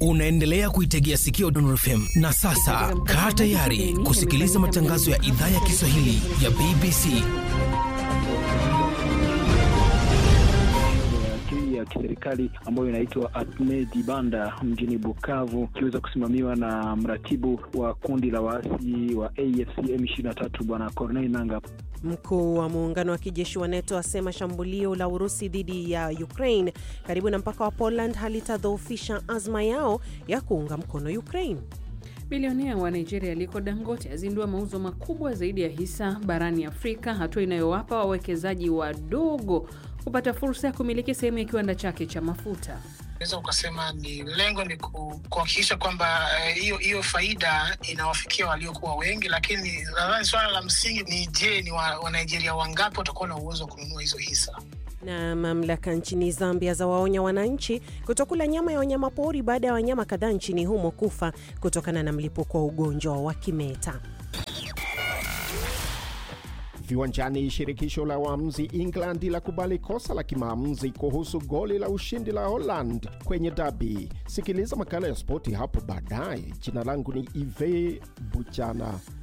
Unaendelea kuitegea sikio Dondor FM na sasa kaa tayari kusikiliza matangazo ya idhaa ya Kiswahili ya BBC. ya kiserikali ambayo inaitwa Atmedi Banda mjini Bukavu, ikiweza kusimamiwa na mratibu wa kundi la waasi wa AFC M23 Bwana Corneille Nanga. Mkuu wa muungano wa kijeshi wa NATO asema shambulio la Urusi dhidi ya Ukraine karibu na mpaka wa Poland halitadhoofisha azma yao ya kuunga mkono Ukraine. Bilionea wa Nigeria Aliko Dangote azindua mauzo makubwa zaidi ya hisa barani Afrika, hatua inayowapa wawekezaji wadogo kupata fursa ya kumiliki sehemu ya kiwanda chake cha mafuta. Naweza ukasema ni lengo ni kuhakikisha kwamba hiyo uh, hiyo faida inawafikia waliokuwa wengi, lakini nadhani swala la msingi ni je, ni Wanigeria wa wangapi watakuwa na uwezo wa kununua hizo hisa? Na mamlaka nchini Zambia za waonya wananchi kutokula nyama ya wanyamapori baada ya wanyama kadhaa nchini humo kufa kutokana na mlipuko wa ugonjwa wa kimeta. Viwanjani, shirikisho la waamuzi England la kubali kosa la kimaamuzi kuhusu goli la ushindi la Holland kwenye dabi. Sikiliza makala ya spoti hapo baadaye. Jina langu ni Ive Buchana.